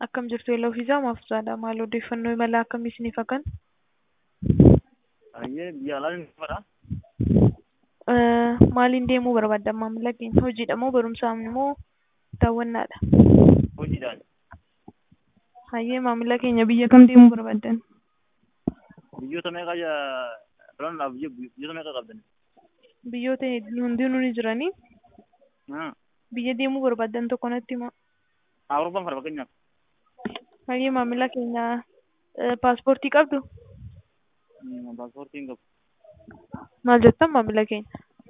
Akkam jirtu Yellow Fiizaa maaf jaala? Maal odeeffannoo imala akkamii isiniif hakan? Ayyee biyya alaa ni fara. Maaliin deemuu barbaadda maamila keenya? Hojiidha moo barumsaan moo daawwannaadha? Hojiidhaan. Hayyee maamila keenya biyya kam deemuu barbaaddan? Biyyoota meeqa filannaaf biyyoota meeqa qabdan? Biyyoota hundinuu ni jiranii. Biyya deemuu barbaaddan tokko natti himaa. Awurooppaan fara fakkeenyaaf. Hayyee maamila keenya paaspoortii qabdu? Paaspoortii hin qabu. Maal jettan maamila keenya?